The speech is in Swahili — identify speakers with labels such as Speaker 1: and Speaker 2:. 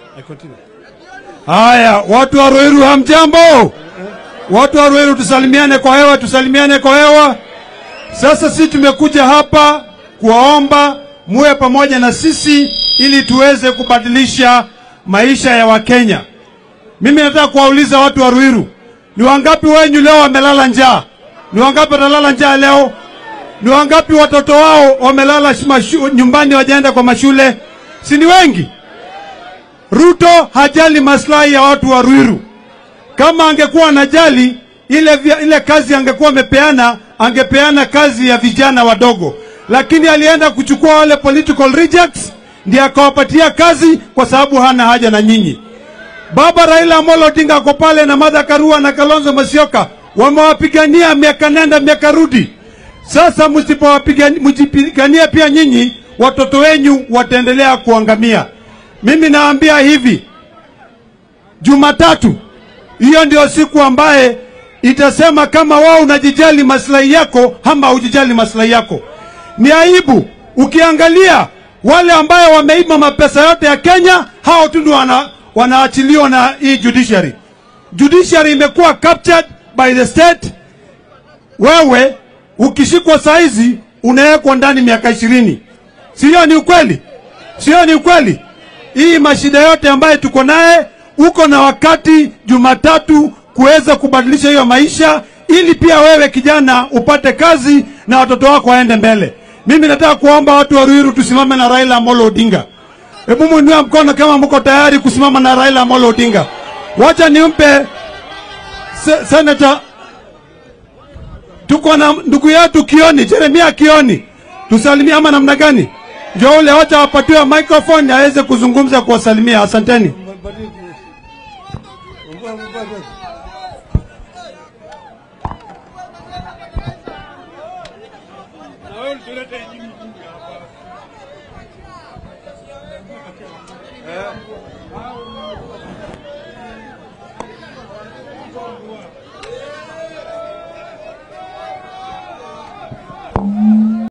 Speaker 1: I continue.
Speaker 2: Haya, watu wa Ruiru hamjambo? Watu wa Ruiru tusalimiane kwa hewa, tusalimiane kwa hewa. Sasa sisi tumekuja hapa kuwaomba muwe pamoja na sisi ili tuweze kubadilisha maisha ya Wakenya. Mimi nataka kuwauliza watu wa Ruiru, ni wangapi wenyu leo wamelala njaa? Ni wangapi watalala njaa leo? Ni wangapi watoto wao wamelala mashu, nyumbani wajaenda kwa mashule? Si ni wengi? Ruto hajali maslahi ya watu wa Ruiru. Kama angekuwa anajali ile, vya- ile kazi angekuwa amepeana, angepeana kazi ya vijana wadogo, lakini alienda kuchukua wale political rejects ndiye akawapatia kazi kwa sababu hana haja na nyinyi. Baba Raila Amolo Odinga ako pale na Martha Karua na Kalonzo Musyoka wamewapigania miaka nenda miaka rudi. Sasa msipowapigania mjipigania pia nyinyi, watoto wenyu wataendelea kuangamia. Mimi naambia hivi, Jumatatu hiyo ndio siku ambaye itasema kama wao unajijali maslahi yako ama hujijali maslahi yako. Ni aibu ukiangalia wale ambayo wameiba mapesa yote ya Kenya, hao tu ndio wana, wanaachiliwa na hii judiciary. Judiciary imekuwa captured by the state. Wewe ukishikwa saizi unawekwa ndani miaka ishirini. Sio ni ukweli? Sio ni ukweli? Hii mashida yote ambayo tuko naye, uko na wakati Jumatatu kuweza kubadilisha hiyo maisha, ili pia wewe kijana upate kazi na watoto wako waende mbele. Mimi nataka kuomba watu wa Ruiru tusimame na Raila Amolo Odinga. Hebu mwinue mkono kama mko tayari kusimama na Raila Amolo Odinga. Wacha nimpe se, Senator tuko na ndugu yetu Kioni, Jeremia Kioni, tusalimie ama namna gani? Ndio ule, wacha wapatiwe microphone aweze kuzungumza kuwasalimia. Asanteni.
Speaker 1: Mbadili kidogo. Mbona- mbona-